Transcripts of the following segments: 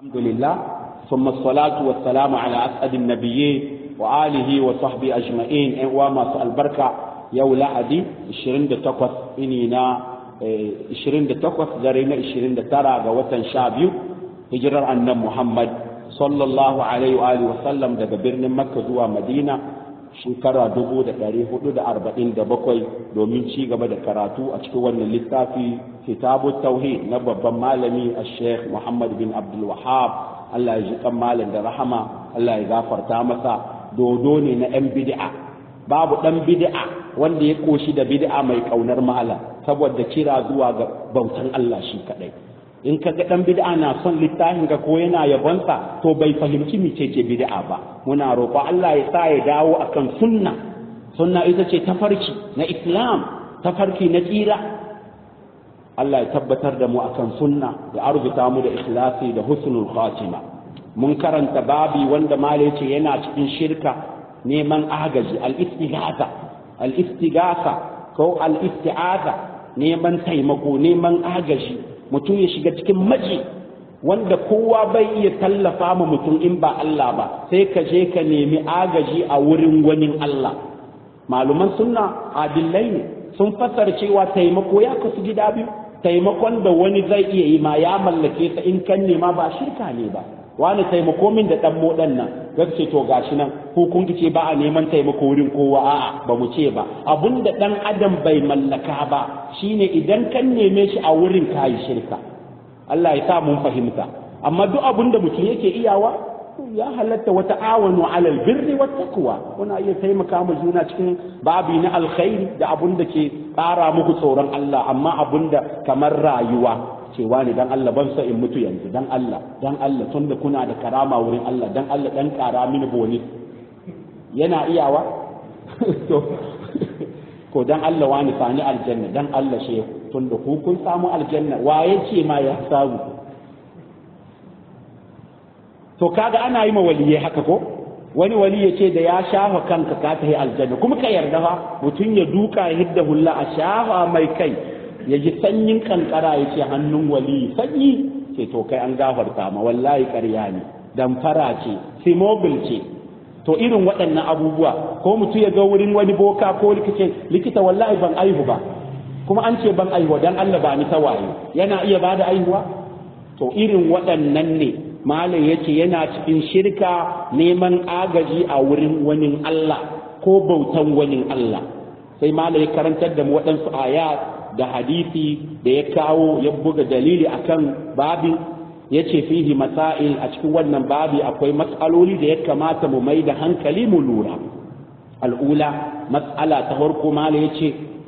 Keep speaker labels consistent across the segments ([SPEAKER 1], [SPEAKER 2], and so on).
[SPEAKER 1] الحمد لله ثم الصلاة والسلام على أسعد النبيين وآله وصحبه أجمعين وما سأل بركة يو لحدي 28 إنينا 28 درينا 29 ga watan 12 hijirar annan Muhammad sallallahu alaihi wa alihi wasallam daga birnin Makka zuwa Madina shekara 1447 domin ci gaba da karatu a cikin wannan littafi kitabu tauhid na babban malami a sheikh Muhammad bin Abdul Wahab Allah ya ji kan malam da rahama Allah ya gafarta masa dodo ne na yan bid'a babu dan bid'a wanda ya koshi da bid'a mai kaunar malam saboda kira zuwa ga bautan Allah shi kadai in ka ga dan bid'a na son littafin ka ko yana yabonsa to bai fahimci mecece bid'a ba muna roƙo Allah ya sa ya dawo akan sunna sunna ita ce tafarki na Islam tafarki na tsira Allah ya tabbatar da mu akan sunna ya arzuta mu da ikhlasi da husnul khatima mun karanta babi wanda mala yace yana cikin shirka neman agaji al-istighatha al-istighatha ko al-isti'aza neman taimako neman agaji mutum ya shiga cikin maji wanda kowa bai iya tallafa ma mutum in ba Allah ba sai ka je ka nemi agaji a wurin wani Allah maluman sunna adillai ne sun fassara cewa taimako ya kasu gida biyu taimakon da wani zai iya yi ma ya mallake sa in kan nema ba shirka ne ba wani taimako min da dan modan nan gaske to gashi nan ko kun ce ba a neman taimako wurin kowa a'a ba mu ce ba abunda dan adam bai mallaka ba shine idan kan neme shi a wurin kayi shirka Allah ya sa mun fahimta amma duk abunda mutum yake iyawa ya halatta wata awanu alal birri wat taqwa kuna iya taimaka ma juna cikin babi na alkhairi da abun da ke ƙara muku tsoron Allah amma abun da kamar rayuwa cewa ne dan Allah ban sa in mutu yanzu dan Allah dan Allah tunda kuna da karama wurin Allah dan Allah dan ƙara mini boni yana iyawa to ko dan Allah wani sani aljanna dan Allah shehu tunda ku kun samu aljanna waye ce ma ya samu to kaga ana yi ma waliyai haka ko wani wali ya ce da ya shafa kanka ka ta yi aljanna kuma ka yarda fa mutum ya duka ya hidda hulla a shafa mai kai ya ji sanyin kankara ya ce hannun wali sanyi ce to kai an gafarta ma wallahi ƙarya ne damfara ce simobil ce to irin waɗannan abubuwa ko mutum ya ga wurin wani boka ko likita likita wallahi ban aihu ba kuma an ce ban aihuwa dan Allah ba ni tawaye yana iya bada aihuwa to irin waɗannan ne malam yace yana cikin shirka neman agaji a wurin wani Allah ko bautan wani Allah sai malam ya karantar da mu waɗansu ayat da hadisi da ya kawo ya buga dalili akan babin yace fihi masail a cikin wannan babi akwai matsaloli da ya kamata mu mai da hankali mu lura al'ula mas'ala ta farko malam yace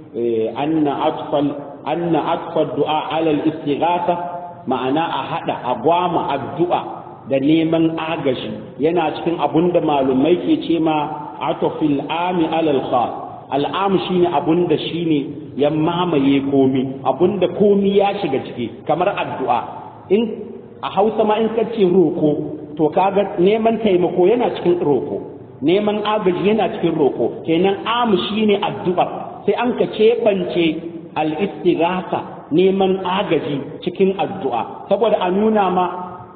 [SPEAKER 1] anna atfal anna atfal du'a ala al-istighatha ma'ana a haɗa a gwama addu'a da neman agaji yana cikin abun da malumai ke ce ma atofil ami alal khas al'am shine abun da shine ya mamaye komi abun da komi ya shiga ciki kamar addu'a in a hausa ma in kace roko to kaga neman taimako yana cikin roko neman agaji yana cikin roko kenan am shine addu'a sai an ka keɓance al-istighatha neman agaji cikin addu'a saboda a nuna ma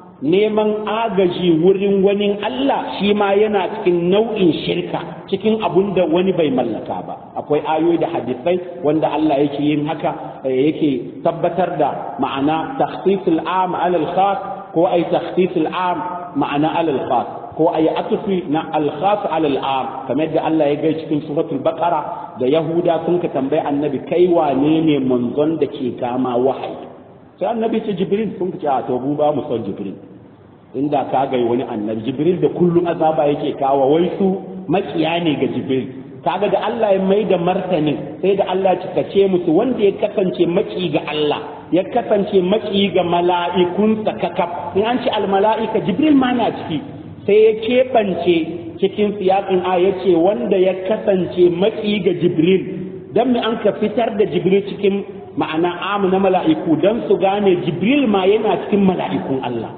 [SPEAKER 1] neman agaji wurin wani Allah shi ma yana cikin nau'in shirka cikin abun da wani bai mallaka ba akwai ayoyi da hadisai wanda Allah yake yin haka yake tabbatar da ma'ana takhsisul am alal khas ko ay takhsisul am ma'ana alal khas ko ay atufi na al-khas alal am kamar da Allah ya gai cikin suratul baqara da yahuda sun ka tambayi annabi kai wane ne manzon da ke kama wahayi sai annabi ce jibril sun ce a to mu ba mu son jibril inda ka gai wani annabi jibril da kullum azaba yake kawo wai su makiya ne ga jibril kaga da Allah ya mai da martanin sai da Allah ya ce musu wanda ya kasance maki ga Allah ya kasance maki ga mala'ikun kakaf in an ce al mala'ika jibril ma na ciki sai ya keɓance cikin siyaƙin a ya ce wanda ya kasance matsi ga jibril don me an ka fitar da jibril cikin ma'ana amu na mala'iku don su gane jibril ma yana cikin mala'ikun Allah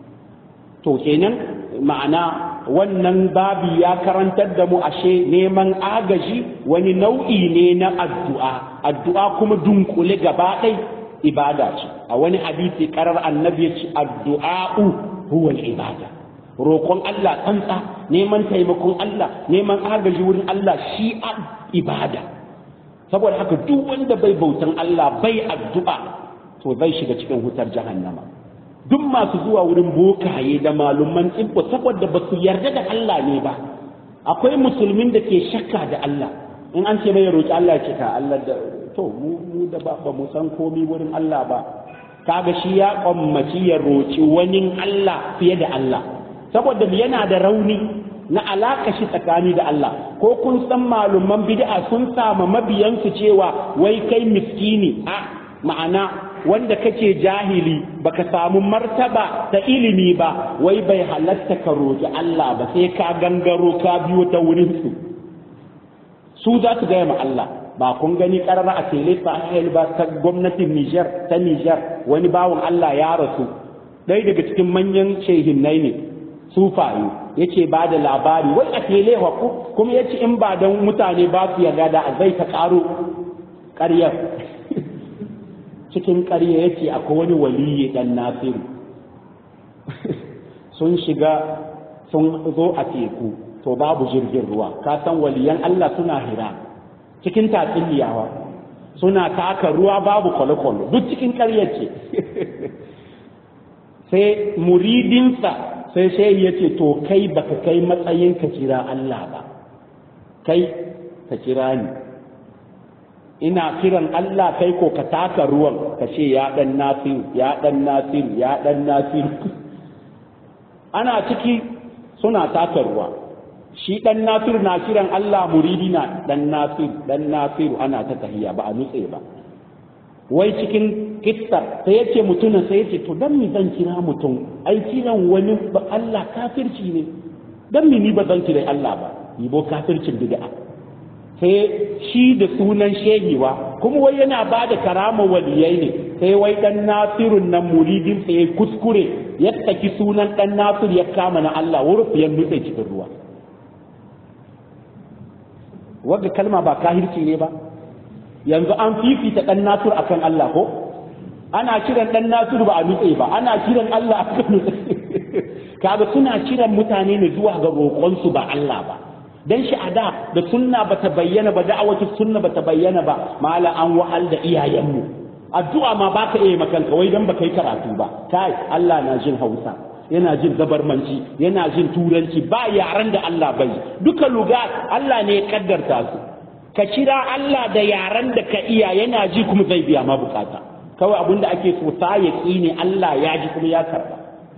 [SPEAKER 1] to kenan ma'ana wannan babi ya karantar da mu ashe neman agaji wani nau'i ne na addu'a addu'a kuma dunkule gaba ɗai ibada ce a wani hadisi karar annabi ya ce addu'a'u huwa ibada roƙon Allah tsantsa neman taimakon Allah neman agaji wurin Allah shi a ibada saboda haka duk wanda bai bautan Allah bai addu'a to zai shiga cikin hutar jahannama duk masu zuwa wurin bokaye da malumman tsibbo saboda ba su yarda da Allah ne ba akwai musulmin da ke shakka da Allah in an ce mai roƙi Allah ce ka Allah da to mu da ba mu san komi wurin Allah ba kaga shi ya kwammaci ya roƙi wani Allah fiye da Allah saboda yana da rauni na alaka shi tsakani da Allah ko kun san malumman bid'a sun sama mabiyansu cewa wai kai miskini a ma'ana wanda kake jahili baka samu martaba ta ilimi ba wai bai halatta ka roƙi Allah ba sai ka gangaro ka biyo ta wurin su su za su gaya ma Allah ba kun gani karara a tele sahel ba ta gwamnatin Niger ta Niger wani bawan Allah ya rasu ɗaya daga cikin manyan shehinnai ne sufaye yace ba da labari wai a tele wa kuma yace in ba don mutane ba su yarda da zai ta karo ƙaryar cikin ƙarya yace akwai wani waliyi dan nasiru sun shiga sun zo a teku to babu jirgin ruwa ka san waliyan Allah suna hira cikin tatsuniyawa suna taka ruwa babu kwale-kwale duk cikin ƙarya ce sai muridinsa sai sai ya ce to kai baka kai matsayin ka kira Allah ba kai ka kira ni ina kiran Allah kai ko ka taka ruwan ka ce ya dan nasiru ya dan nasiru ya dan nasiru ana ciki suna taka ruwa shi dan nasiru na kiran Allah muridi na dan nasiru dan nasiru ana ta tahiya ba a nutse ba wai cikin kissar sai yace mutumin sai yace to dan mi zan kira mutum ai kiran wani ba Allah kafirci ne dan mi ni ba zan kira Allah ba yibo kafircin bid'a sai shi da sunan shehiwa kuma wai yana ba da karama waliyai ne sai wai dan nasirun nan muridin sai ya kuskure ya saki sunan dan nasir ya kama na Allah wurin ya nutse cikin ruwa wanda kalma ba kahirci ne ba yanzu an fifita dan nasir akan Allah ko ana kiran dan nasir ba a nutse ba ana kiran Allah akan nutse kaga suna kiran mutane ne zuwa ga roƙonsu ba Allah ba dan shi a da da sunna bata bayyana ba da'awatu sunna bata bayyana ba mala an wahal da iyayenmu addu'a ma baka iya makanka wai dan baka yi karatu ba kai Allah na jin Hausa yana jin zabarmanci yana jin turanci ba yaran da Allah bai duka luga Allah ne ya kaddarta su ka kira Allah da yaran da ka iya yana ji kuma zai biya ma bukata kawai abinda ake so sa ya ne Allah ya ji kuma ya karba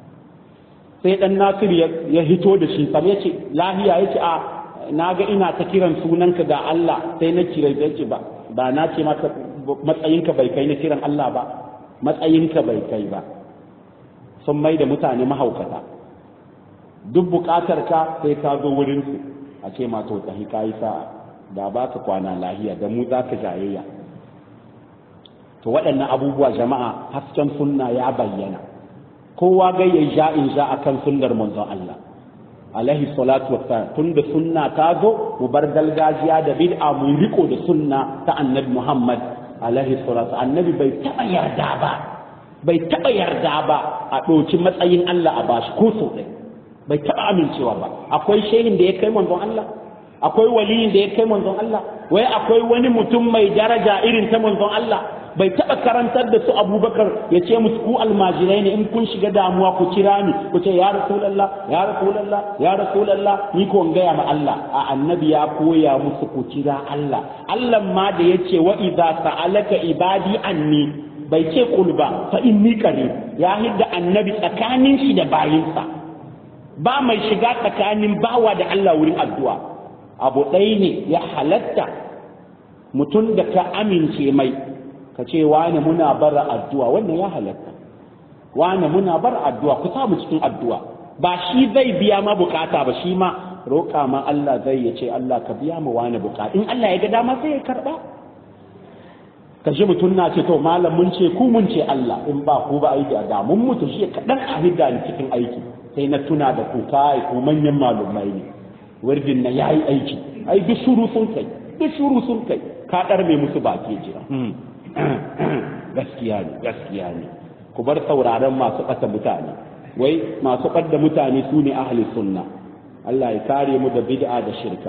[SPEAKER 1] sai dan Nasir ya hito da shi sai ya ce lahiya ya ce a na ga ina ta kiran sunanka ga Allah sai na kira ya ce ba ba na ce maka matsayinka bai kai na kiran Allah ba matsayinka bai kai ba sun mai da mutane mahaukata duk bukatar ka sai ka zo wurin su a ce ma to tsahi kai sa'a da ba ka kwana lahiya da mu za ka jayayya to waɗannan abubuwa jama'a hasken sunna ya bayyana kowa ga ya ja in ja akan sunnar manzon Allah alaihi salatu wassalam tunda sunna ta zo mu bar gargajiya da bid'a mu riko da sunna ta annabi Muhammad alaihi salatu annabi bai taba yarda ba bai taba yarda ba a ɗauki matsayin Allah a bashi ko so ɗaya bai taba amincewa ba akwai shehin da ya kai manzon Allah akwai waliyin da ya kai manzon Allah wai akwai wani mutum mai daraja irin ta manzon Allah bai taɓa karantar da su abubakar ya ce musu ku almajirai ne in kun shiga damuwa ku kira ni ku ce ya rasulallah ya rasulallah ya rasulallah ni ko gaya ma Allah a annabi ya koya musu ku kira Allah Allah ma da ya ce wa idza sa'alaka ibadi anni bai ce qul ba fa inni qarib ya hidda annabi tsakanin shi da bayinsa ba mai shiga tsakanin bawa da Allah wurin addu'a abu ɗaya ne ya halatta mutum da ka amince mai ka ce wane muna bar addu'a wannan ya halatta wane muna bar addu'a ku samu cikin addu'a ba shi zai biya ma bukata ba shi ma roƙa ma Allah zai ya ce Allah ka biya ma wane bukata in Allah ya ga dama sai ya karɓa ka ji mutum na ce to malam mun ce ku mun ce Allah in ba ku ba aiki a da mun mutu shi kaɗan a hidda ni cikin aiki sai na tuna da ku kai ku manyan malumai ne wardin na yayi aiki ai duk shuru sun kai duk shuru sun kai ka ɗar mai musu baki jira gaskiya ne gaskiya ne ku bar sauraron masu ƙasa mutane wai masu ɓadda mutane su ne ahli sunna Allah ya kare mu da bid'a da shirka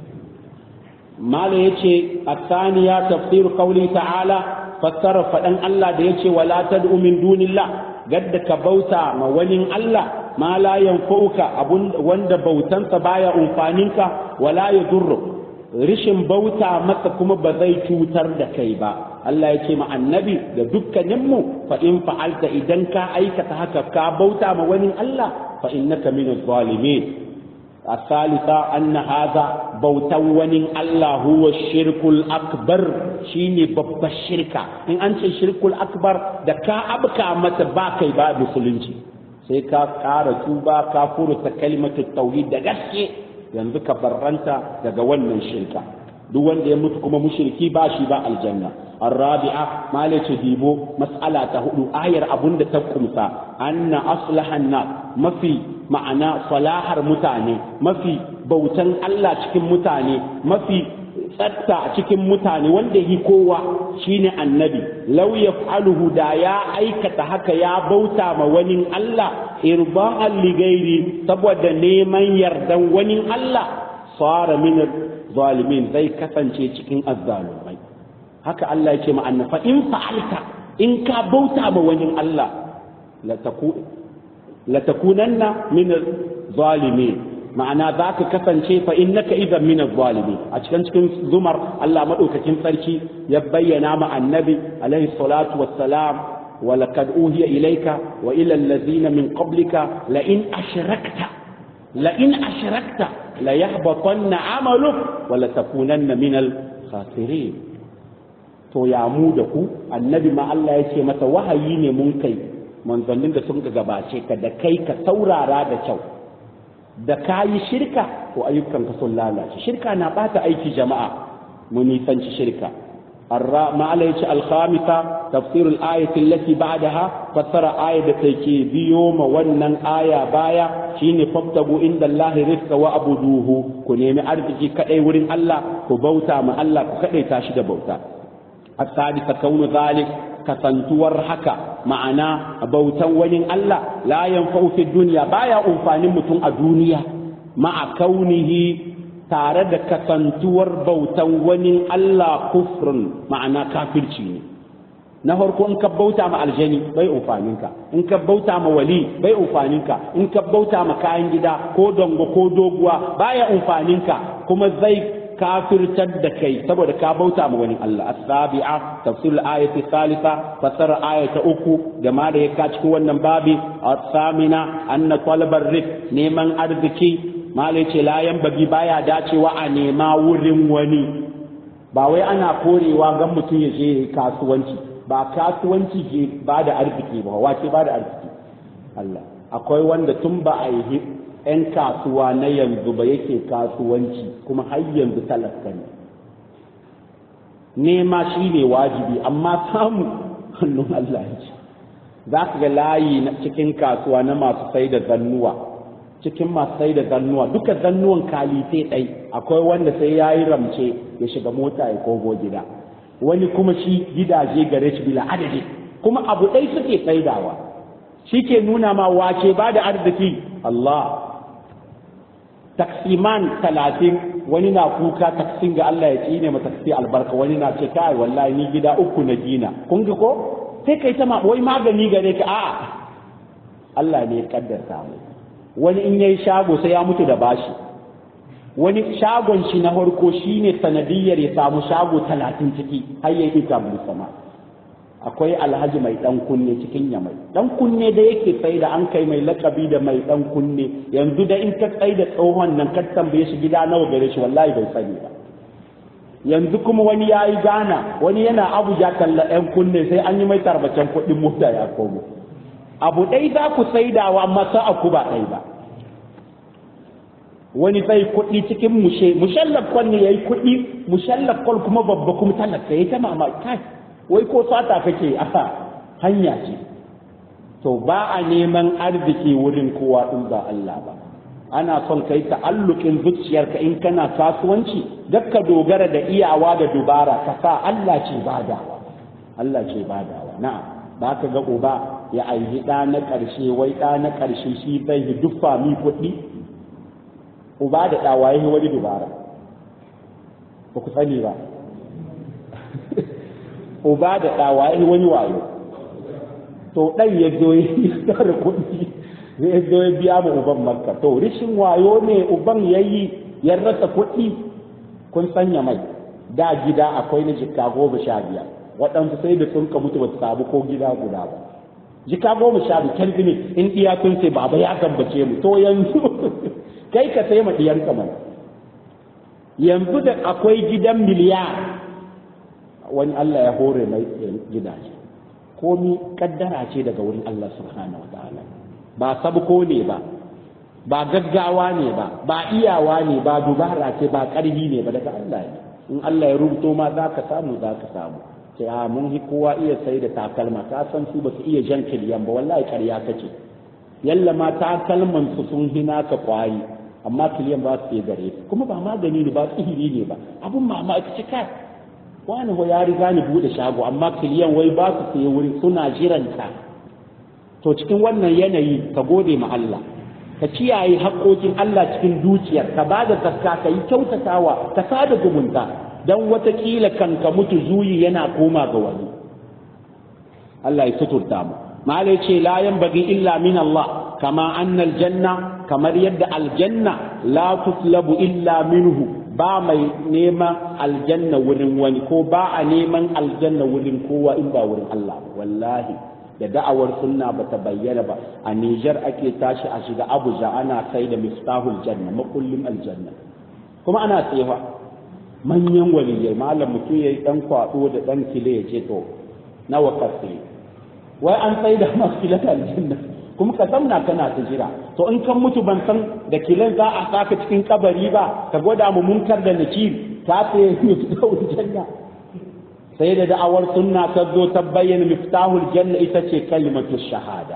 [SPEAKER 1] mala yace asaniya tafsir qawli ta'ala fassara faɗan Allah da yace wala tad'u min dunillah gadda ka bauta ma wani Allah ma la yanfa'uka abun wanda bautansa baya umfaninka wala yadurru rishin bauta masa kuma ba zai cutar da kai ba Allah ya ce ma annabi da dukkaninmu fa in fa'alta idan ka aikata haka ka bauta ma wani Allah fa innaka min zalimin الثالثة أن هذا بوتا ونين الله هو الشرك الأكبر شيني باب الشركة إن أنت الشرك الأكبر دكا أبكى متباكي باب سلنجي سيكا كار توبا كافور كلمة التوحيد دغسكي yanzu ka barranta daga wannan shirka duk wanda ya mutu kuma mushriki ba shi ba aljanna الرابعة ما dibo mas'ala ta hudu ayar abun da ta kumsa anna aslahan na mafi ma'ana salahar mutane mafi bautan Allah cikin mutane mafi tsatta a cikin mutane wanda yi kowa shine annabi law yaf'aluhu da ya aikata haka ya bauta ma wani Allah irba'an ligairi saboda neman yardan wani Allah sara min zalimin zai kasance cikin azzalumai haka Allah yake ma annabi fa in fa'alta in ka bauta ma wani Allah la taku la takunanna min zalimin ma'ana za ka kasance fa innaka idan min zalimi a cikin cikin zumar Allah madaukakin sarki ya bayyana ma annabi alaihi salatu wassalam ولقد أوهي إليك وإلى الذين من قبلك لئن أشركت لئن أشركت ليحبطن عملك ولتكونن من الخاسرين to ya mu da ku annabi ma Allah ya ce masa wahayi ne mun kai manzannin da sun gabace ka da kai ka saurara da kyau da ka yi shirka to ayyukanka sun lalace shirka na bata aiki jama'a mu nisanci shirka ما عليه الخامسة تفسير الآية التي بعدها فسر آية تكي بيوم ونن آية بايا شين فابتغوا عند الله رزق وعبدوه كنيمي أرزقي كأي ورين الله كبوتا ما الله كأي تاشد بوتا السادسة كون ذلك kasantuwar haka ma'ana bautan wani Allah la yanfa'u fi dunya baya amfanin mutum a duniya ma'a kaunihi tare da kasantuwar bautan wani Allah kufrun ma'ana kafirci ne na farko in ka bauta ma aljani bai amfaninka in ka bauta ma wali bai amfaninka in ka bauta ma kayan gida ko dongo ko doguwa baya amfaninka kuma zai kafirtar da kai saboda ka bauta ma wani Allah as-sabi'a tafsir al-ayati thalitha fasara ayata uku da ma da ya ka cikin wannan babi as-samina anna talabar rizq neman arziki malai ce layan bagi baya dacewa a nema wurin wani ba wai ana korewa gan mutum ya je kasuwanci ba kasuwanci ke ba da arziki ba wace ba da arziki Allah akwai wanda tun ba a yi 'yan kasuwa na yanzu ba yake kasuwanci kuma har yanzu talaka ne nema shi ne wajibi amma samu hannun Allah ce za ka ga layi na cikin kasuwa na masu sai da zannuwa cikin masu sai da zannuwa duka zannuwan kalite ɗai akwai wanda sai ya yi ramce ya shiga mota ya kogo gida wani kuma shi gidaje gare shi bila adadi kuma abu ɗai suke saidawa shi ke nuna ma wace ba da arziki Allah taksiman talatin wani na kuka taksin ga Allah ya tsine ma taksi albarka wani na ce kai wallahi ni gida uku na gina kun ga ko sai kai ta wai magani gare ka a'a Allah ne ya kaddarta mu wani in yayi shago sai ya mutu da bashi wani shagon shi na farko shine sanadiyar ya samu shago talatin ciki har ya ita sama akwai alhaji mai dan kunne cikin ya mai dan kunne da yake sai da an kai mai lakabi da mai dan kunne yanzu da in ka tsai da tsohon nan ka tambaye shi gida nawa gare shi wallahi bai sani ba yanzu kuma wani ya yi gana wani yana abuja talla yan kunne sai an yi mai tarbacen kuɗin mota ya komo abu ɗai za ku saidawa masa aku ba ɗai ba wani zai kuɗi cikin mushe mushallaf kwal ne yayi kuɗi mushallaf kwal kuma babba kuma talaka yayi ta mamaki kai wai ko sata kake a hanya ce to ba a neman arziki wurin kowa in ba Allah ba ana son kai ta'allukin zuciyarka in kana kasuwanci ka dogara da iyawa da dubara ka sa Allah ce badawa Allah ce badawa na'am ba ka ga uba ya aihi ɗa na ƙarshe wai ɗa na ƙarshe shi zai yi duk fami kuɗi uba da ɗa waye wani dubara ba ku sani ba uba da ɗa waye wani wayo to ɗan ya zo ya tsara kuɗi zai zo ya biya ma uban makka to rishin wayo ne uban ya yi ya rasa kuɗi kun sanya mai da gida akwai na jikka goma sha biyar waɗansu sai da sun ka mutu ba su samu ko gida guda ba jika goma sha biyar kan ne in iya kun ce baba ya gambace mu to yanzu kai ka sai ma ɗiyanka mana yanzu da akwai gidan miliyar wani Allah ya hore mai gidaje komi kaddara ce daga wurin Allah subhanahu wa ta'ala ba sabko ne ba ba gaggawa ne ba ba iyawa ne ba dubara ce ba ƙarfi ne ba daga Allah ne in Allah ya rubuto ma za ka samu za ka samu ce a mun hi kowa iya sai da takalma ka san su ba su iya jan kiliyan ba wallahi ƙarya kace yalla ma takalman su sun hina ka kwayi amma kiliyan ba su iya gare su kuma ba magani ne ba sihiri ne ba abun mamaki ce kai wani ho ya riga ni bude shago amma kiliyan wai ba su sai wuri suna jiranta to cikin wannan yanayi ka gode ma Allah ka kiyaye haƙoƙin Allah cikin dukiyar ka ba da zakka ka yi kyautatawa ka sada zumunta don watakila kan ka mutu zuyi yana koma ga wani Allah ya suturta mu malai ce la bagi illa min Allah kama annal janna kamar yadda aljanna la tutlabu illa minhu ba mai neman aljanna wurin wani ko ba a neman aljanna wurin kowa in ba wurin Allah wallahi da da'awar sunna ba ta bayyana ba a Nijar ake tashi a shiga Abuja ana sai da miftahul janna makullin aljanna kuma ana tsefa manyan waliyai malam mutum yayi dan kwado da dan kile ya ce to nawa ka sai wai an sai da masu kilan aljanna kuma ka zamna kana ta jira to in kan mutu ban san da kilan za a saka cikin kabari ba ka gwada mu munkar da nakir ka sai miftahul janna sai da da'awar sunna ta zo ta bayyana miftahul janna ita ce kalimatu shahada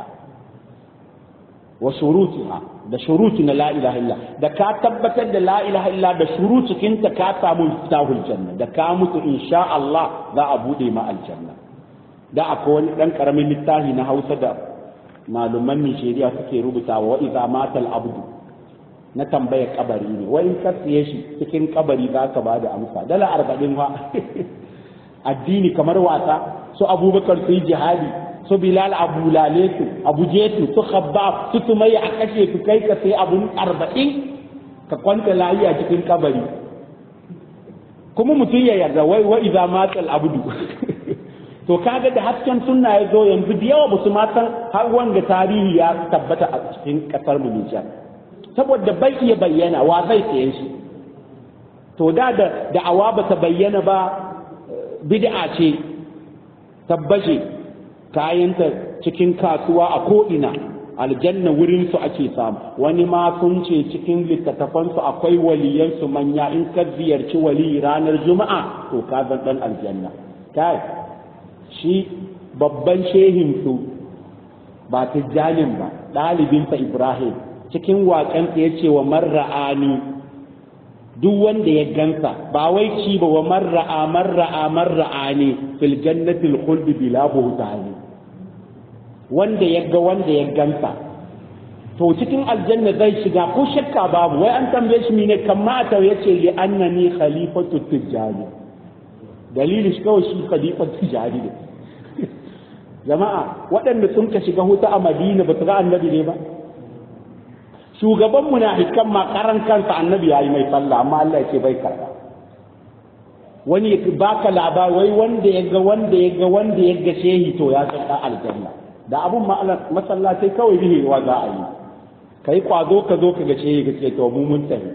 [SPEAKER 1] wa shurutiha da shuruti na la ilaha illa da ka tabbatar da la ilaha illa da shurutukin ta ka samu miftahul janna da ka mutu insha Allah za a bude ma aljanna da akwai wani dan karamin littafi na Hausa da maluman Nijeriya suke rubutawa wa idza matal abdu na tambayar kabari ne wai ka siye shi cikin kabari za ka ba da amsa dala arba'in wa addini kamar wasa su abubakar su yi jihadi su bilal abu lale su abu jetu su khabbab su tumai a kashe su kai ka sai abun arba'in ka kwanta layi a cikin kabari kuma mutum ya yarda wai wa iza matal abdu to kaga da hasken sunna ya zo yanzu da yawa ba su matan har wanga tarihi ya tabbata a cikin kasar mu Nijar saboda bai iya bayyana wa zai saye shi to da da da'awa ba ta bayyana ba bid'a ce tabbace kayanta cikin kasuwa a ko'ina aljanna wurin su ake samu wani ma sun ce cikin littattafansu akwai waliyansu manya in ka ziyarci wali ranar juma'a to ka zan dan aljanna kai shi babban shehinsu ba tijjanin ba ɗalibinsa ibrahim cikin waƙensa ya ce wa marra'ani duk wanda ya gansa ba wai ci ba wa marra'a marra'a marra'a ne fil jannatil khuldi bila buhtani wanda ya ga wanda ya gansa to cikin aljanna zai shiga ko shakka babu wai an tambaye shi ne kamata yace li annani khalifatu tijani dalili shi kawai shi khalifatu tijani ne jama'a waɗanda sun ka shiga huta a madina ba su ga annabi ne ba shugaban munafikan ma karan kansa annabi yayi mai sallah amma Allah yake bai karba wani ya baka labari wai wanda ya ga wanda ya ga wanda ya ga shehi to ya san aljanna da abun masallatai kawai bihi wa za a yi kai kwazo ka zo ka ga shehi ka ce to mu mun tafi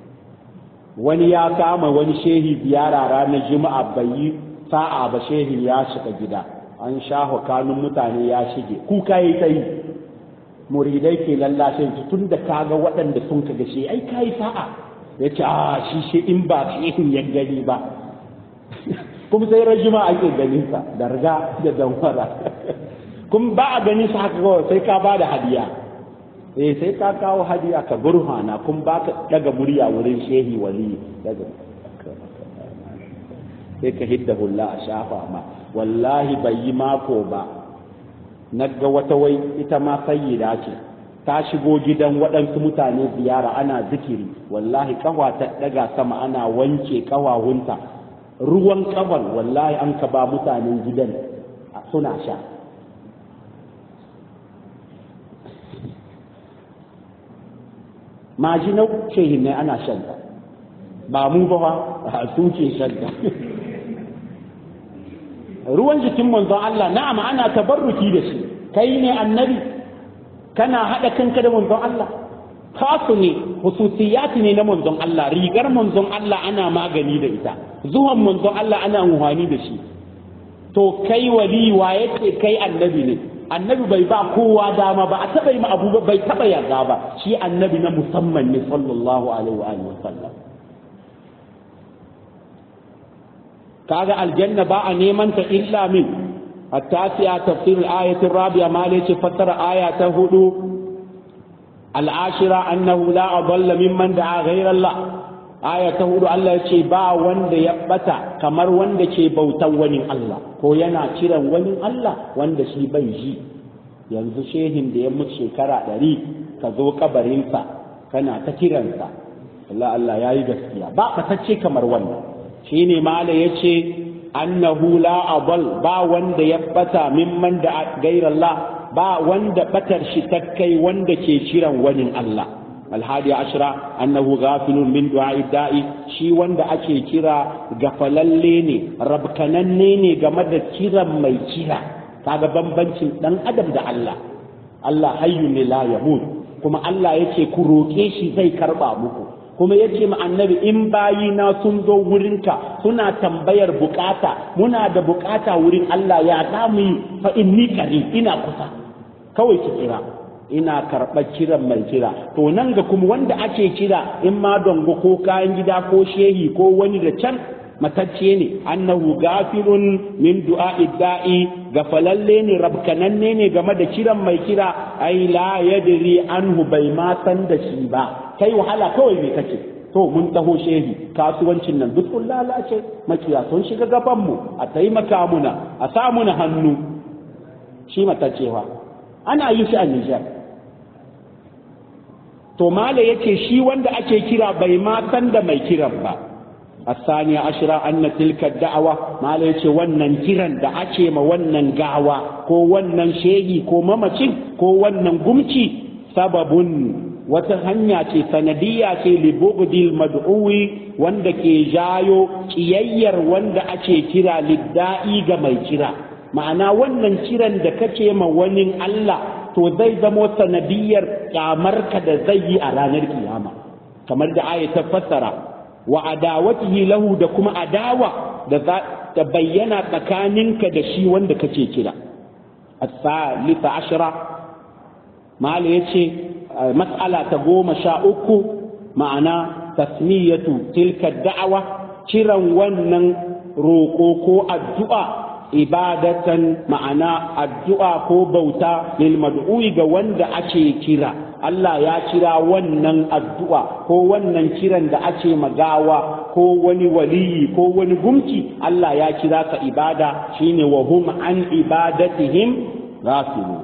[SPEAKER 1] wani ya kama wani shehi ziyara ranar juma'a bai yi sa'a ba shehi ya shiga gida an shaho kanun mutane ya shige kuka yi ta yi muridai ke lallashe su tun da kaga waɗanda sun ka gashe ai kai sa'a ya ce a shi shi in ba shehin ya gani ba kuma sai rajima ake ganin sa da riga da damfara kuma ba a ganin sa haka kawai sai ka ba da hadiya eh sai ka kawo hadiya ka burhana kuma ba ka daga murya wurin shehi wali daga sai ka hidda hulla a shafa ma wallahi bai yi mako ba na ga wata wai ita ma sayyida ce ta shigo gidan waɗansu mutane ziyara ana zikiri wallahi kawa ta daga sama ana wanke kawawunta ruwan kaban wallahi an ka ba mutanen gidan suna sha majinau shehin ne ana shanta ba mu ba ba su ke shanta ruwan jikin manzon Allah na'am ana tabarruki da shi kai ne annabi kana haɗa kanka da manzon Allah kasu ne hususiyati ne na manzon Allah rigar manzon Allah ana magani da ita zuwan manzon Allah ana muhani da shi to kai wali wa yake kai annabi ne annabi bai ba kowa dama ba a taɓa yi abu ba bai taɓa yarda ba shi annabi na musamman ne sallallahu alaihi wa alihi wasallam kaga aljanna ba a neman ta illa min التاسعة تفسير الآية الرابعة ما ليش فتر آية هدو العاشرة أنه لا أضل ممن دعا غير الله آية هدو الله يشي با وند يبتا كمر وند يشي بوتا وني الله هو ينا كيرا وني الله وند شي بيجي yanzu shehin da ya mutu shekara ɗari ka zo kabarinsa kana ta kiransa Allah Allah ya yi gaskiya ba fatacce kamar wannan shine mala ya ce annahu la adal ba wanda ya bata mimman da gairallah ba wanda batar shi ta kai wanda ke kiran wani Allah alhadi ashra annahu ghafilun min du'a'i da'i shi wanda ake kira gafalalle ne rabkananne ne game da kiran mai kira kaga bambancin dan adam da Allah Allah hayyu ne la yamut kuma Allah yake ku roke shi zai karba muku kuma ya ce annabi in bayina sun zo wurinka suna tambayar bukata muna da bukata wurin Allah ya za mu yi fa inni kari ina kusa kawai ki kira ina karɓar kiran mai kira to nan ga kuma wanda ake kira in ma dongo ko kayan gida ko shehi ko wani da can matacce ne annahu gafirun min du'a'i da'i gafalalle ne rabkananne ne game da kiran mai kira ai la yadri anhu bai ma san da shi ba kai wahala kawai me kace to mun taho shehi kasuwancin nan duk kun lalace makiya sun shiga gaban mu a taimaka muna a sa muna hannu shi mataccewa ana yi shi a Nijar to mala yace shi wanda ake kira bai ma san da mai kiran ba الثانية عشرة أن تلك الدعوة ما ليش ونن كيران دا أشي ما ونن قاوة كو ونن شيء كو ممشي كو ونن قمشي سبب وتهنيا سندية لبغض المدعو wanda ke jayo kiyayyar wanda ake kira lidda'i ga mai kira ma'ana wannan kiran da kace ma wani Allah to zai zamo sanadiyar kyamarka da zai yi a ranar kiyama kamar da aya ta fassara wa adawatihi lahu da kuma adawa da za ta bayyana tsakaninka da shi wanda kake kira as-salisa ashra mala yace mas'ala ta goma sha uku ma'ana tasmiyatu tilka da'awa kiran wannan roƙo ko addu'a ibadatan ma'ana addu'a ko bauta lil mad'u'i ga wanda ake kira Allah ya kira wannan addu'a ko wannan kiran da ake magawa ko wani waliyi ko wani gumki Allah ya kira ka ibada shine wa hum an ibadatihim ghafilu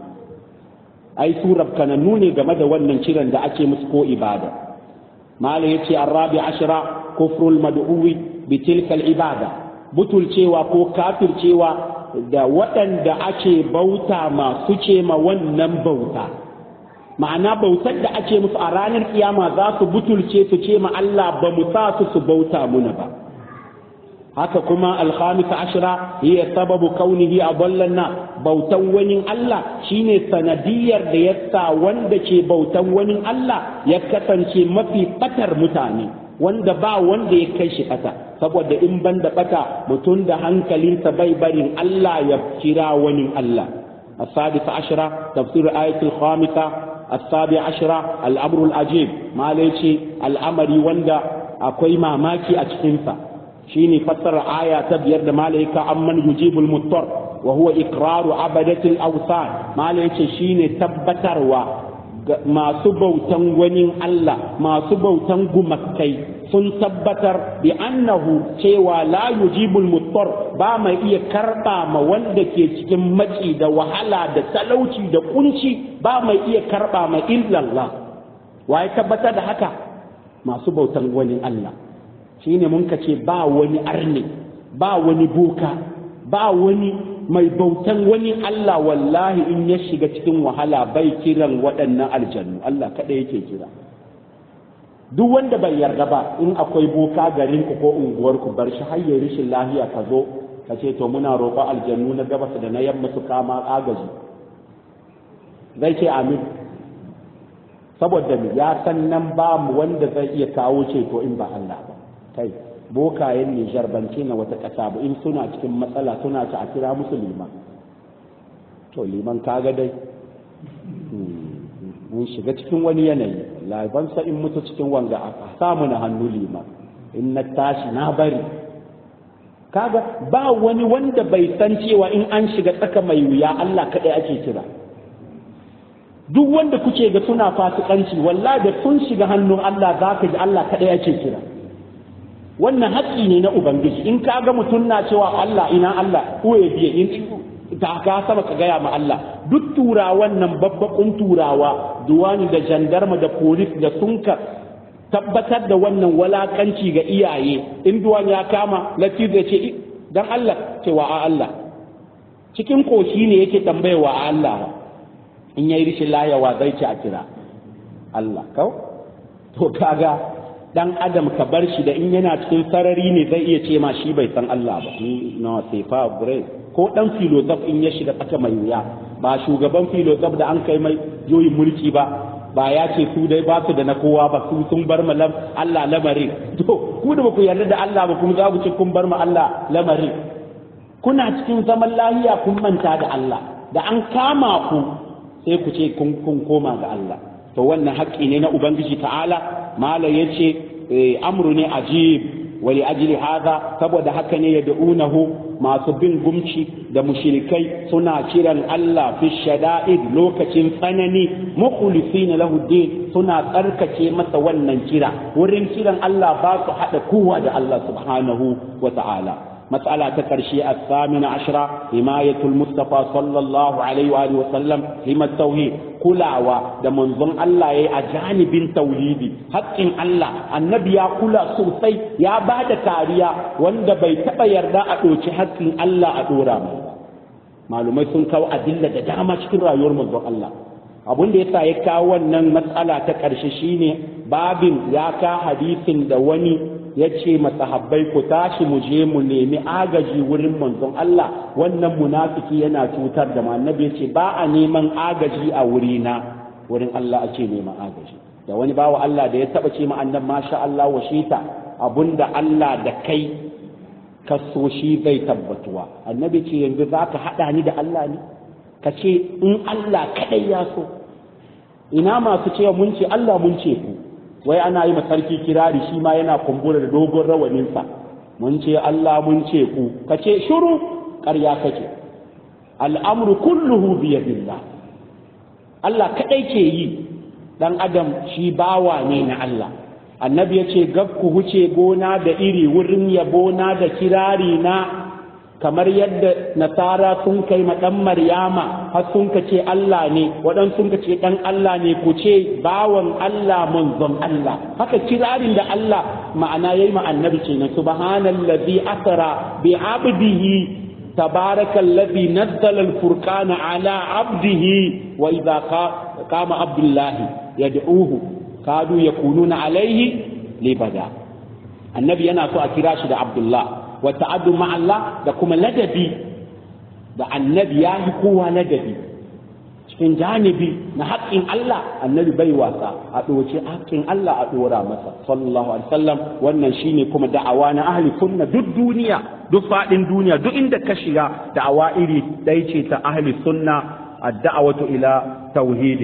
[SPEAKER 1] ai surar kananu ne game da wannan kiran da ake musu ko ibada mala yace arabi ashra kufrul mad'uwi bi tilka al ibada butulcewa ko kafircewa da waɗanda ake bauta masu ce ma wannan bauta ma'ana bautar da ake musu a ranar kiyama za su butulce su ce ma Allah ba mu sa su su bauta muna ba haka kuma alhamisa ashira hiya sababu kaunihi a na bautan wani Allah shine sanadiyar da ya sa wanda ke bautan wani Allah ya kasance mafi batar mutane wanda ba wanda ya kai shi bata saboda in ban da bata mutum da hankalinsa bai barin Allah ya kira wani Allah السادس عشرة تفسير آية الخامسة السابع عشرة الأمر العجيب ما ليش الأمر وندا أكوي ما ماكي أجتنسا شيني فسر آية تبير ما ليك أمن يجيب المضطر وهو إقرار عبدة الأوثان ما ليش شيني تبتر masu bautan wani Allah masu bautan gumakai sun tabbatar bi annahu cewa la yujibul muttar ba mai iya karba ma wanda ke cikin maci da wahala da talauci da kunci ba mai iya karba ma illallah waye tabbatar da haka masu bautan wani Allah shine mun ka ce ba wani arne ba wani boka ba wani mai bautan wani Allah wallahi in ya shiga cikin wahala bai kiran waɗannan aljannu Allah kaɗai yake kira duk wanda bai yarda ba in akwai boka garin ku ko unguwar ku bar shi har yayi rishin lafiya ka zo ka ce to muna roƙon aljannu na gabas da na yamma su kama agaji zai ce amin saboda ya san nan ba mu wanda zai iya kawo ceto in ba Allah ba kai bokayen Nijar ban ce na wata ƙasa ba in suna cikin matsala suna ci a kira musu liman to liman kaga dai mun shiga cikin wani yanayi laban sa in mutu cikin wanga a samu na hannu liman in na tashi na bari kaga ba wani wanda bai san cewa in an shiga tsaka mai wuya Allah kaɗai ake kira duk wanda kuke ga suna fasikanci wallahi da sun shiga hannun Allah za ka ji Allah kaɗai ake kira wannan haƙƙi ne na ubangiji in ka ga mutum na cewa Allah ina Allah ko ya biye in ta ka sama ka gaya ma Allah duk turawan nan babbakun turawa duwani da jandarma da polis da sun ka tabbatar da wannan walakanci ga iyaye in duwan ya kama latif ya ce dan Allah cewa a Allah cikin koshi ne yake tambayewa a Allah in yayi rishin layawa zai ci a kira Allah kau to kaga dan adam ka bar shi da in yana cikin sarari ne zai iya ce ma shi bai san Allah ba no sai fa gure ko dan filosof in ya shiga tsaka mai wuya ba shugaban filosof da an kai mai yoyin mulki ba ba ya ce su dai ba su da na kowa ba su sun bar ma Allah lamarin to ku da ku yarda da Allah ba kuma za ku ce kun bar ma Allah lamarin kuna cikin zaman lahiya kun manta da Allah da an kama ku sai ku ce kun kun koma ga Allah to wannan haƙƙi ne na ubangiji ta'ala malam yace amru ne ajib wali ajli hadha saboda haka ne ya da'unahu masu bin gumci da mushrikai suna kiran Allah fi shada'id lokacin tsanani mukhlisina lahu din suna tsarkake masa wannan kira wurin kiran Allah ba su hada kowa da Allah subhanahu wa ta'ala مسألة تكرشي الثامنة عشرة حماية المصطفى صلى الله عليه وآله وسلم هم التوحيد كلاوة ده منظم الله يا أجانب توحيدي حق إن الله النبي يا كلا سوسي يا بعد كاريا وند بيتبا يردا أدوشي حق إن الله أدورا معلومات sun kawo adilla da dama cikin rayuwar manzon Allah abin da yasa ya kawo wannan matsala ta ƙarshe shine babin ya ka hadisin da wani ya ce masahabbai ku tashi mu je mu nemi agaji wurin manzon Allah wannan munafiki yana cutar da mu annabi ya ce ba a neman agaji a wurina wurin Allah ake neman agaji da wani bawa Allah da ya taba ce ma annabi masha Allah wa shita abunda Allah da kai ka so shi zai tabbatuwa annabi ce yanzu za ka haɗa ni da Allah ne ka ce in Allah kaɗai ya so ina masu cewa mun ce Allah mun ce ku wai ana yi sarki kirari shi ma yana kumbura da dogon rawaninsa mun ce Allah mun ce ku ka ce shuru ƙarya kake al'amru kulluhu biyadillah Allah kaɗai ke yi ɗan adam shi bawa ne na Allah annabi ya ce gab ku huce gona da iri wurin yabona da kirari na kamar yadda nasara sun kai ma ɗan maryama har sun ka ce Allah ne waɗansu sun ka ce ɗan Allah ne ku ce bawan Allah manzon Allah haka kirarin da Allah ma'ana yayi ma annabi ce na subhanallazi asra bi abdihi تبارك الذي نزل الفرقان على عبده وإذا قام عبد الله يدعوه كادوا يكونون عليه لبدا النبي أنا سوى كراش عبد الله wata'addu ma Allah da kuma ladabi da annabi ya yi kowa ladabi cikin janibi na haƙƙin Allah annabi bai wasa a ɗoce haƙƙin Allah a ɗora masa sallallahu alaihi wasallam wannan shine kuma da'awa na ahli sunna duk duniya duk faɗin duniya duk inda ka shiga da'awa iri ɗaya ce ta ahli sunna ad-da'watu ila tauhid